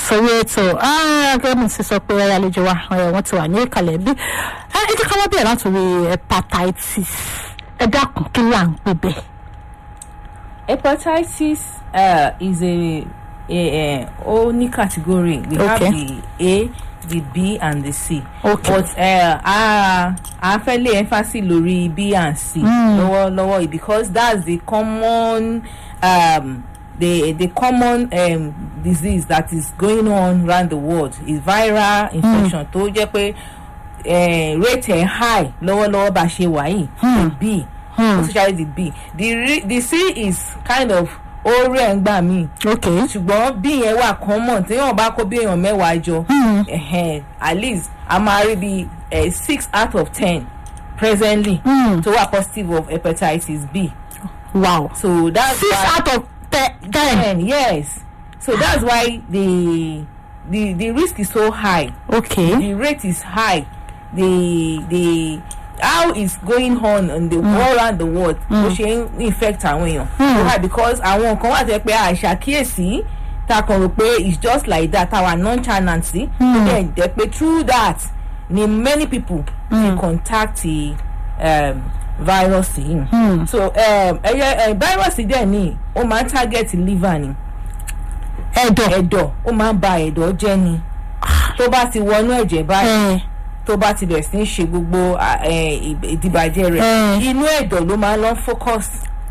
sórí ètò gẹ́gẹ́ bí ti sọ pé àlejò wa eh, wọ́n ti wà ní ìkàlẹ̀ bí ẹ jẹ́ ká wá bẹ̀rẹ̀ látòrí hepatitis ẹ dákun kí là ń pè bẹ́ẹ̀. hepatitis uh, is a, a, a ó ní category we have Okay. the a the b and the c Okay. but uh, a a fẹ́ lé emphasis lórí b and c lọ́wọ́lọ́wọ́ yìí because that's the common um, the the common um, disease that is going on around the world is viral infection tó jẹ́ pé uh, rate ẹ̀ high lọ́wọ́lọ́wọ́ bá ṣe wà yìí the b especially the b the re the c is kind of ó rẹ̀ ń gbà míì ok ṣùgbọ́n bí yẹn wà common téèyàn bá kó bí èèyàn mẹ́wàá jọ ẹ̀hẹ́n, at least a máa rí bí eh, six out of ten presently tó wà positive of hepatitis b wow so that's six why out of te- ten ten yes so that's why the the the risk is so high ok the rate is high the the how is going on in the all around the world bó ṣe ń infect àwọn èèyàn so high because àwọn nǹkan wà tẹ́ pé àṣàkíyèsí ta kàn rò pé it's just like that our nonchalant sí tó dẹ̀ jẹ́ pé through that ni many people dey contact the um, virus yìí so um, ẹyẹ uh, virus dẹ̀ ni ó máa ń target liver ni ẹ̀dọ̀ ẹ̀dọ̀ ó máa ń ba ẹ̀dọ̀ jẹ́ ni tó bá ti wọnú ẹ̀jẹ̀ báyìí ẹ̀ tó bá ti bẹ̀rẹ̀ sí ní ṣe gbogbo à, ẹ̀, ìb- ìdìbàjẹ́ rẹ̀ Mm. inú ẹ̀dọ̀ ló máa ń lọ focus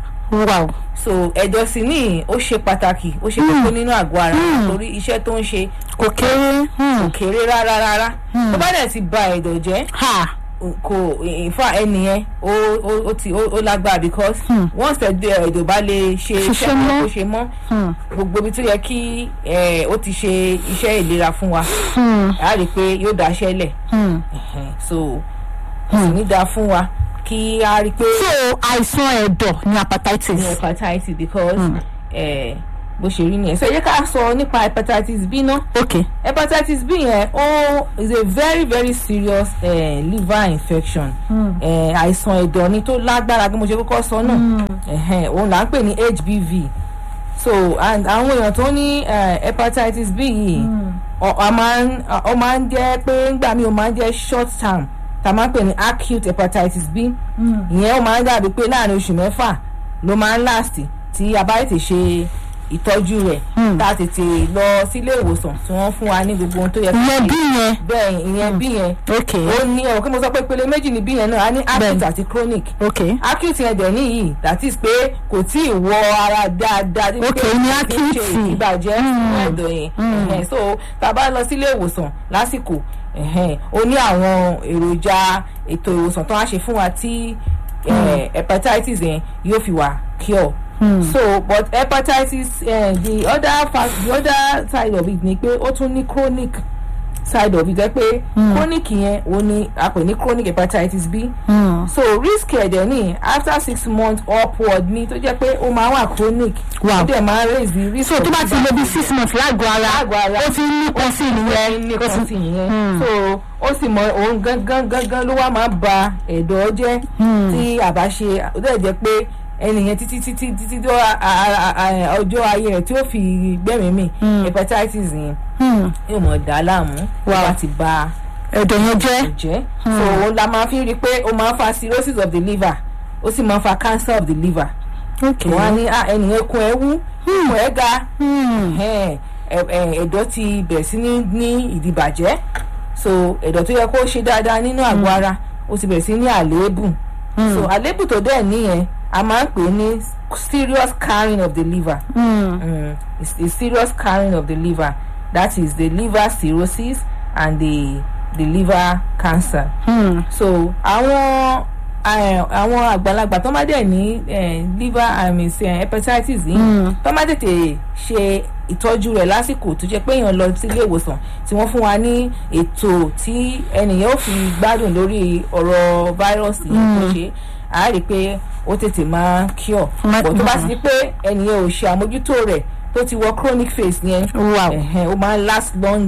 wow so ẹ̀dọ̀ sì ní ó ṣe pàtàkì ó ṣe kókó nínú àgọ́ ara torí iṣẹ́ tó ń ṣe kò kéré kò kéré rárá rárá tó bá dẹ̀ ti ba ẹ̀dọ̀ jẹ́ ha kò ìfà ẹnìyẹn ó ó ó ti ó ó lágbára because once ẹ̀dọ̀ ẹ̀dọ̀ bá lè ṣe Ṣiṣẹ́ iṣẹ́ kan mọ́. kó ṣe mọ́ gbogbo ibi tó yẹ kí ẹ̀, ó ti ṣe iṣẹ́ ìlera fún wa a rí i pé yóò dáṣẹ́ lẹ̀ Ẹ̀hẹ̀n, so kò sì ní dáa fún wa kí a rí i pé so àìsàn ẹ̀dọ̀ ni hepatitis ní hepatitis because eh, bó ṣe rí nìyẹn so ẹ jẹ́ ká sọ nípa hepatitis b náà ok hepatitis b yẹn ó is a very very serious eh, liver infection eh, àìsàn ẹ̀dọ̀ ni tó lágbára bí mo ṣe kọ́kọ́ sọ náà Ẹ̀hẹ̀n, òun là ń pè ní hbv so and àwọn èèyàn tó ní eh, hepatitis b yìí ọ ọ máa ń ọ máa ń jẹ́ pé ńgbà míì ó máa ń jẹ́ short term tá a máa ń pè ní acute hepatitis b ìyẹn ó máa ń dàbí pé láàrin oṣù mẹ́fà ló máa ń last tí a bá tètè ṣe ìtọ́jú rẹ̀ tá a tètè lọ sílé ìwòsàn tí wọ́n fún wa ní gbogbo ohun tó yẹ ìyẹn bí yẹn bẹ́ẹ̀ ìyẹn bí yẹn ok ó ní ọ̀rọ̀ kí mo sọ pé ìpele méjì ní bí yẹn náà a ní acute Bẹ́ẹ̀ni. àti chronic ok acute yẹn dẹ̀ níyì that is pé kò tí ì wọ ara dáadáa tí Ok, pé ní kò tí ì ṣe acute. ìbàjẹ́ ẹ̀dọ̀ yẹn Ẹ̀hẹ̀n, so tá a bá lọ sílé ìwòsàn lásìkò ẹ̀hẹ̀n, ó ní àwọn èròjà ètò ìwòsàn tó wá ṣe fún wa tí eh, hepatitis yẹn yóò fi wà cure so but hepatitis eh, the other fact the other side of it ni pé ó tún ní chronic side of it jẹ́ pé chronic yẹn ó ní a pè ní chronic hepatitis b so risk ẹ̀dẹ̀ ní after six months upward ni tó jẹ́ pé ó máa wà chronic Wow. ó dẹ̀ máa raise the risk so tó of bá ti lo bí six months lágọ̀ọ́ ara Lágọ̀ọ́ ara. ó ti ń nípọn sí ìyẹn nìyẹn ní ó kan ti sí yẹn so ó sì mọ òun gangan gangan ló wá máa ba ẹ̀dọ̀ jẹ́ tí àbá ṣe ó dẹ̀ jẹ́ pé ẹnìyẹn títí títí títí tó a- a- a- ọjọ́ ayé rẹ̀ tí ó fi gbẹ̀mí mi hepatitis yẹn Hmm. yóò mọ̀ dá láàmú tó Wow. bá ti ba ẹ̀dọ̀ yẹn jẹ́ ẹ̀jẹ̀ so òun la máa fi rí i pé ó máa ń fa cirrhosis of the liver ó sì máa ń fa cancer of the liver ok wọ́n á ní "Ah, ẹnìyẹn kun ẹ wú kun ẹ ga Hmm. ẹ̀hẹ́n, ẹ̀- ẹ̀, ẹ̀dọ̀ ti bẹ̀rẹ̀ sí ní ní ìdìbàjẹ́ so ẹ̀dọ̀ tó yẹ kó ṣe dáadáa nínú àgọ́ ara ó ti bẹ̀rẹ̀ sí ní àléébù so àléébù tó dẹ̀ níyẹn a máa ń pè é ní serious scarring of the liver Hmm. mm, it's a serious scarring of the liver that is the liver cirrhosis and the the liver cancer Hmm. so àwọn eh, àwọn àgbàlagbà tó má dẹ̀ ní eh, liver I mean, say, hepatitis yìí tó má tètè ṣe ìtọ́jú rẹ̀ lásìkò tó jẹ́ pé èèyàn lọ sí ilé ìwòsàn tí wọ́n fún wa ní ètò tí ẹnìyàn ò fi gbádùn lórí ọ̀rọ̀ fáírọ́ọ̀sì yìí tó ṣe á rí i pé ó tètè máa cure Ma- bọ̀ tó bá ti di pé ẹnìyàn ò ṣe àmójútó rẹ̀ tó ti wọ chronic phase yẹn wow ẹ̀hẹ́n, ó máa ń last long in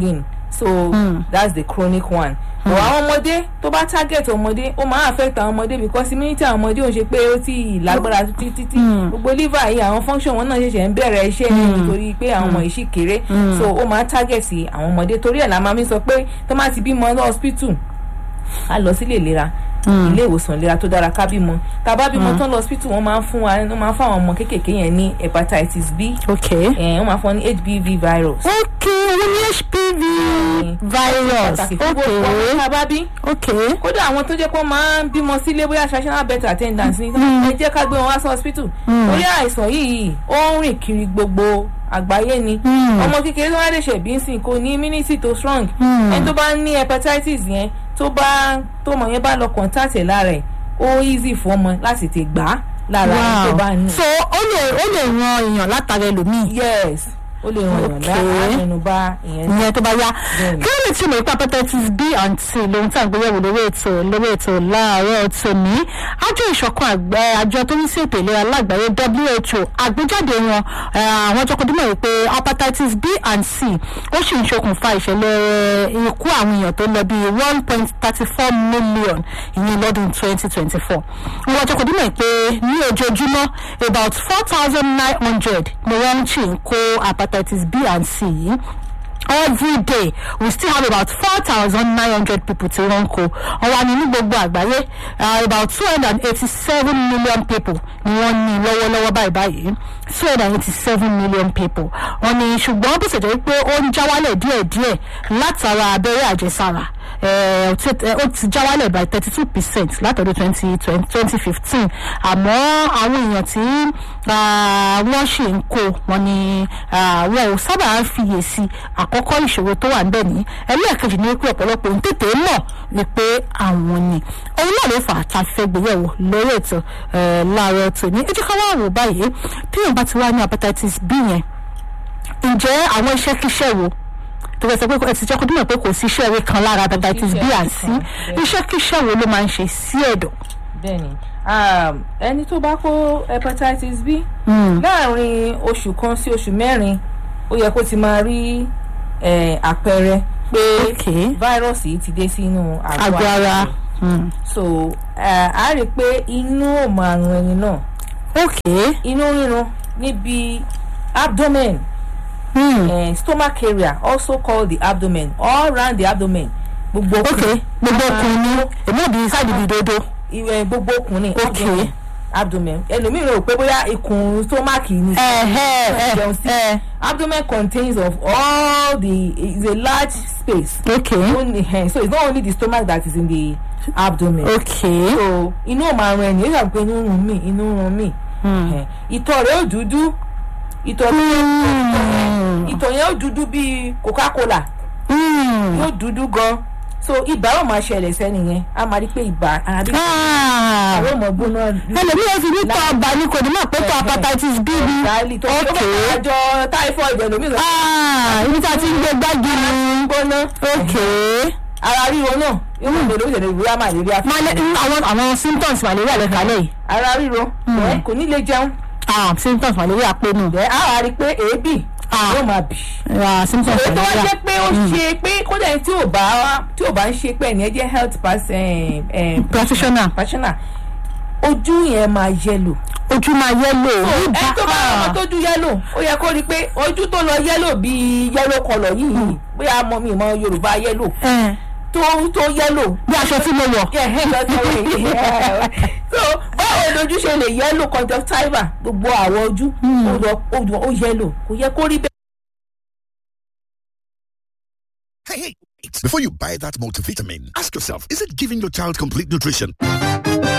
so that's the chronic one but àwọn ọmọdé tó bá target ọmọdé ó máa affect àwọn ọmọdé because immunity àwọn ọmọdé ò ṣe pé ó ti lágbára títí títí gbogbo liver yìí àwọn function wọn náà ṣẹ̀ṣẹ̀ ń bẹ̀rẹ̀ iṣẹ́ nítorí pé àwọn ọmọ yìí ṣì kéré so ó máa target àwọn ọmọdé torí ẹ̀ la máa mi sọ pé tó máa ti bímọ lọ hospital ká lọ sílé ìlera ilé ìwòsàn ìlera tó dára ká bímọ tá a bá bímọ tán lọ hospital wọn máa ń fún wa wọn máa ń fún àwọn ọmọ kéékèèké yẹn ní hepatitis b ok ẹ̀ wọ́n máa fún wọn ní hbv virus. ok wọ́n ní hpv virus pàtàkì fún ok gbogbo ọmọ tá a bá bí ok kódà àwọn tó jẹ́ pé wọ́n máa ń bímọ sílé bóyá traditional birth attendance ni ẹ jẹ́ ká gbé wọn wá sí hospital torí àìsàn yìí ó ń rìn kiri gbogbo àgbáyé ni ọmọ kékeré tó wá lè ṣẹ̀bí nsìn kò ní immunity tó strong ẹni tó bá ní hepatitis yẹn tó bá tó mọ̀ yẹn bá lọ contact ẹ̀ lára ẹ̀ ó easy fún ọmọ láti tè gbà á lára ẹni tó bá ní. so ó lè ó lè ran èèyàn látara ẹlòmíì yes ó lè ràn yàn Okay. láàánú bá ìyẹn ìyẹn tó bá yá Bẹ́ẹ̀ni. kí ló lè túmọ̀ ipa hepatitis b and c lóhun tí à ń gbéyẹ̀wò lórí ètò lórí ètò láàárọ̀ tòní àjọ ìṣọ̀kan àgbẹ̀ àjọ tó ń sí ètò ìlera lágbàáyé who àgbéjáde wọn eh, àwọn ọjọ́ kọdúmọ̀ yìí pé hepatitis b and c ó sì ń ṣokùnfà ìṣẹ̀lẹ̀ ikú àwọn èèyàn tó lọ bíi one point thirty four million ìyẹn lọ́dún twenty twenty four àwọn ọjọ́ kọdúmọ̀ yìí pé ní ojoojúmọ́ about four thousand nine hundred ni wọ́n ń ṣì ń kó hepatitis b and c yìí every day we still have about four thousand nine hundred people tí wọ́n ń kó ọ̀wà ní ní gbogbo àgbáyé uh, about two hundred and eighty-seven million people ni wọ́n ní lọ́wọ́lọ́wọ́ báyìí báyìí two hundred and eighty-seven million people wọ́n ní ṣùgbọ́n bó ṣe jẹ́ pé ó ń já wálẹ̀ díẹ̀díẹ̀ látara abẹ́rẹ́ àjẹsára eh, ó ti- eh, ó ti já wálẹ̀ by thirty-two percent látọdún twenty twenty fifteen àmọ́ àwọn èèyàn tí ah, wọ́n ṣì ń kó wọn ni ah, wọn ò sábà ń fiyèsí àkọ́kọ́ ìṣòro tó wà níbẹ̀ ní ẹlẹ́ẹ̀kejì ní pé ọ̀pọ̀lọpọ̀ ń tètè mọ̀ ni pé àwọn ni òun náà ló fà á tá a fẹ́ gbéyẹ̀wò lórí ètò eh, láàárọ̀ tòní ẹ jẹ́ ká wá wò báyìí tí èèyàn bá ti wá ní hepatitis b yẹn ǹjẹ́ àwọn iṣẹ́ kíṣẹ́ wo tó fẹ́ sọ pé ẹ ti jẹ́ kó dúnmọ̀ pé kò sí iṣẹ́ ìwé kan lára hepatitis b and c iṣẹ́ kíṣẹ́ wo ló máa ń ṣe sí ẹ̀dọ̀. bẹ́ẹ̀ni um, ẹni tó bá kó hepatitis b láàrin oṣù kan sí oṣù mẹ́rin ó yẹ kó ti máa rí eh, àpẹẹrẹ pé Okay. fáírọ́ọ̀sì yìí ti dé sínú àgọ́ àgọ́ ara ara rẹ̀. so eh, a rí i pé inú ò máa run ẹni náà ok inú rírun níbi abdomen hmm. eh, stomach area also called the abdomen all round the abdomen gbogbo ok gbogbo ọkùnrin èmi ò bí sáàdì bí dodo ìwẹ̀ gbogbo ọkùnrin Ok. abdomen abdomen ẹlòmíràn rò pé bóyá ikùn stomach ni jẹun sí ẹ abdomen contains of all the is a large space ok only eh, so it's not only the stomach that is in the abdomen ok so inú ò máa rún ẹni ó yà pé inú ń rún mí inú ń rún mí Eh, ìtọ̀ rẹ̀ ó dúdú ìtọ̀ Hmm. ìtọ̀ yẹn ó dúdú bíi coca-cola Hmm. yóò dúdú gan so ibà ó máa ṣẹlẹ̀ sẹ́ni yẹn a máa rí pé ibà ara bí Ah. àwọn ọmọ gbóná ẹlòmíì yẹn fi ní tọ́ ọba ní kò ní mọ̀ pé tọ́ hepatitis b ni ìdáálì tó tó ok bá àjọ typhoid ẹlòmíràn Ah, ibi tí a ti ń gbé gbági ni gbóná ok ara ríro náà yóò mọ̀ lórí ìṣẹ̀lẹ̀ ìwúrà malaria Male- àwọn àwọn symptoms malaria lè kálẹ̀ yìí ara ríro ẹ̀ kò ní lè jẹun ah symptoms malaria pé nù ẹ̀ á wá rí i pé èébì Ah. yóò máa bì ah symptoms èyí tó wá malaria jẹ́ pé ó ṣe pé kódà ẹni tí ò bá tí ò bá ń ṣe pé ẹni ẹ jẹ́ health person practitioner practitioner ojú yẹn máa yẹlò ojú máa yẹ́lò ẹni tó bá ọmọ tójú yẹ́lò ó yẹ kó rí i pé ojú tó lọ yẹ́lò bíi yẹ́lò kọlọ̀ yìí bóyá mọ mi mọ yorùbá yẹ́lò ẹ tó tó yẹ́lò. bí aṣọ tí mo wọ̀ so báwo lójú ṣe lè yẹ́lò conjunctiva gbogbo àwọ̀ ojú ó lọ- ó lọ- ó yẹ́lò kò yẹ kó rí bẹ́ẹ̀. Hey, hey, wait. Before you buy that multivitamin, ask yourself, is it giving your child complete nutrition?